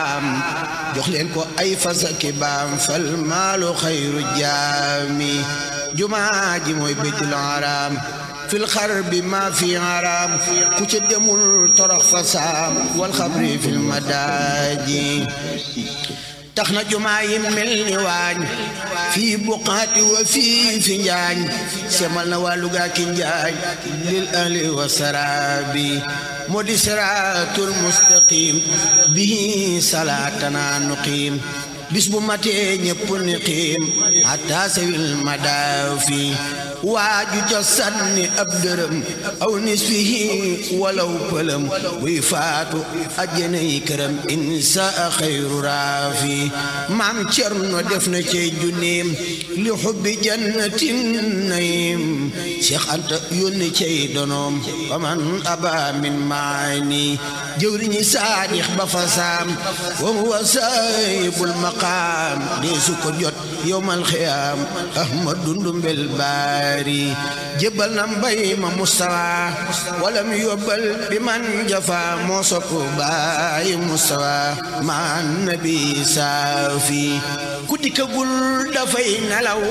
jox leen ko ay fasaki baam fal maalu xayru jaami jumaa ji mooy béytul haram fil xarbi ma fi haram ku ca demul torox fa saam wal xabri fil madaaji tax na jumaa yi mel ni waañ fii buqaati wa fii fi njaañ semal na waa Luga ki njaañ lil ahli wa saraabi moo di siraatul mustaqim bihi salaatana nuqiim bis bu matee ñépp ni xiim hatta sawil madaafi waaju ca sànni ab dërëm aw nisfihi walaw pëlëm buy faatu ajjanay këram insa xayru raafi maam cerno def na cey junniim li xubbi jannatin nayim Cheikh Anta yónni cey donoom faman aba min maani jëwriñi saadix ba fa saam wa huwa saahibul maqaam dee su ko jot yowmal xiyaam ahmadu ndumbel baari jébbal na mbay ma mustawa walam yóbbal bi man jafa moo sopp baay mustawa man nabi saafi ku dikkagul dafay nelaw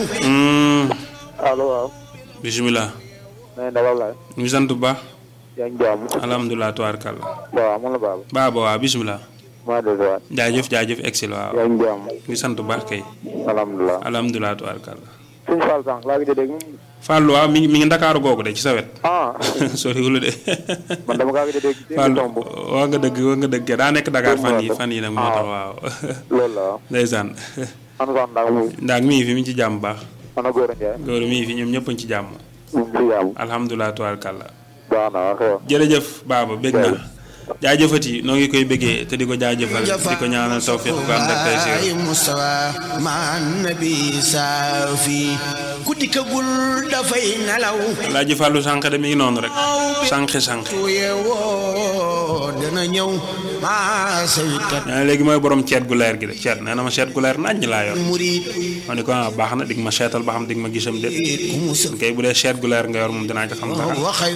allo waaw. bisimilah. na ngeen dalal laay. ñu ngi sant bu baax. yaa ngi jàmm. alhamdulilah tubaarkàlla. waaw man la Baba. Baba waaw bisimilah. maa dégg waat. jaajëf jaajëf excel waaw. yaa ngi jàmm. ñu ngi sant bu baax kay. alhamdulilah. alhamdulilah tubaarkàlla. suñu Fall sànq laa ngi dégg. Fallou waaw mi ngi mi ngi ndakaaru googu de ci sa wet. ah soriwul de. man dama kaa ngi dégg. ci Fallou tomb. waa nga dëgg waa nga dëgg daa nekk Dakar fan yi Tomb fan yi nag moo tax waaw. loolu la waaw. ndeysaan. ana sax ndax mu ndax mi ngi fi mi ngi ci jàmm bu baax. ana góor a Ndiaye. góor mi ngi fi ñoom ñëpp a ngi ci jàmm. mu ngi si jàmm. alhamdulilah tubaarkàlla. baax na waaw xew. jërëjëf Baba bég na jaajëfati noo ngi koy béggee te di ko jaajëfal di ko ñaanal tawfiq bu am rek tey si baay mustawa man nabi saafi ku dikkagul dafay nelaw Alaaji Fàllu sànq de mi ngi noonu rek sànqi sànqi tuye woo dana ñëw maa sawikat nee na léegi mooy borom ceet gu leer gi de ceet nee na ma ceet gu leer naññ laa yor murid ma ne ko ah baax na dig ma seetal ba xam dig ma gisam de ku musal kay bu dee ceet gu leer nga yor moom dinaa ci xam dara waxay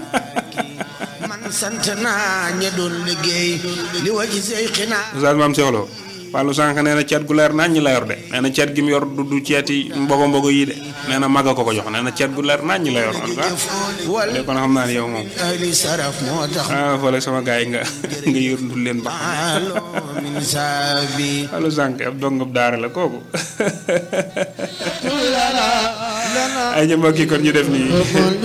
man sant naa ña doon liggéey li waji say xinaa Oustaz Maam Cheikh Lo Fàllu sànq nee na ceet gu leer naññ la yor de nee na ceet gi mu yor du du ceeti mbogo mbogo yi de nee na maga ko ko jox nee na ceet gu leer naññ la yor man ko wal de kon xam naa ne yow moom ahli saraf moo tax ah fële sama gars yi nga nga yërndul leen ba alo min saabi Fàllu sànq ab dongab daara la kooku ay ñu mbokk yi kon ñu def nii